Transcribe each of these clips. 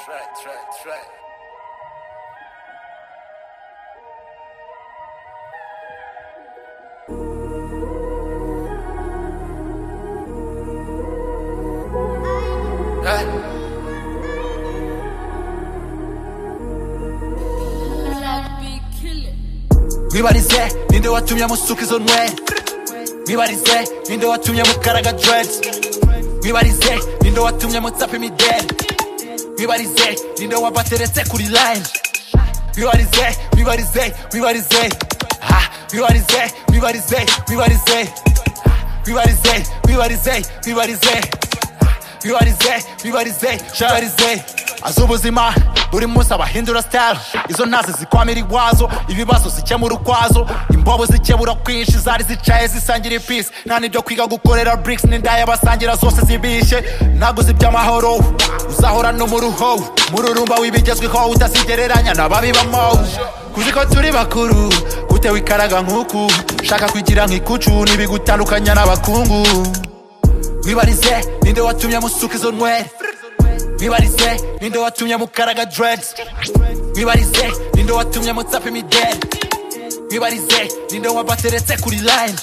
track, track, track. Hey. mwibarize ninde watumye amusuka izo nwe mwibarize ninde watumye mukaraga dreads mwibarize ninde watumye mutsapa imideli mwibarize ninde wabateretse kuri line mwibarize mwibarize mwibarize ha mwibarize mwibarize mwibarize Ha, mwibarize mwibarize mwibarize Ha, mwibarize mwibarize mwibarize az'ubuzima buri munsi abahindura style izo ntazi zikwamira igwazo ibibazo zikemura ukwazo imbobo zikebura kwinshi zari zicaye zisangira ipisi nta nibyo kwiga gukorera bricks n'indaya basangira zose zibishe ntaguzi by'amahoro uzahora no mu ruho mururumba w'ibigezweho utasigereranya n'ababibamo kuzi ko turi bakuru gutewe ikaraga nk'uku shaka kwigira nk'ikucu n'ibigutandukanya n'abakungu wibarize ninde watumye amusuka izo nywere wibarize ninde watumye mukaraga dreads wibarize ninde watumye mutsapa imideli wibarize ninde wabateretse kuri line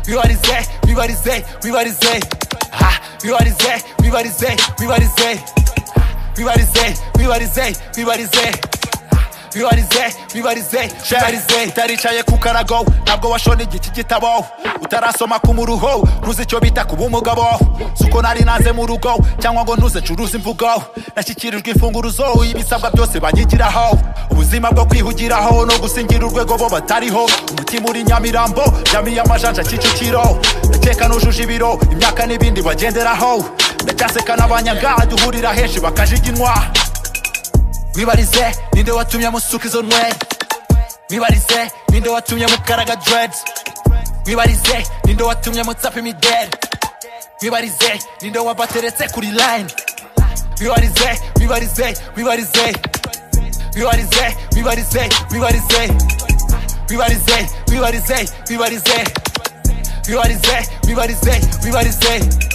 wibarize wibarize wibarize ha wibarize wibarize wibarize Ha, wibarize wibarize wibarize Ha, wibarize wibarize wibarize utaricaye ku karago ntabwo washona igiti gitabo utarasoma ku muruho ntuzi icyo bita kuba umugabo si uko nari naze mu rugo cyangwa ngo ntuze ncuruze imvugo nashyikirijwe imfunguruzo ibisabwa byose banyigiraho ubuzima bwo kwihugiraho no gusingira urwego bo batariho umutima uri nyamirambo yamiye amajanja kicukiro ndakeka nujuje ibiro imyaka n'ibindi bagenderaho ndacyaseka n'abanyanga duhurira henshi bakajiginywa wibarize ninde watumye amusuka izo nwe wibarize ninde watumye mukaraga dreads wibarize ninde watumye mutsapa imideli wibarize ninde wabateretse kuri line wibarize wibarize wibarize wibarize wibarize wibarize wibarize wibarize wibarize wibarize wibarize wibarize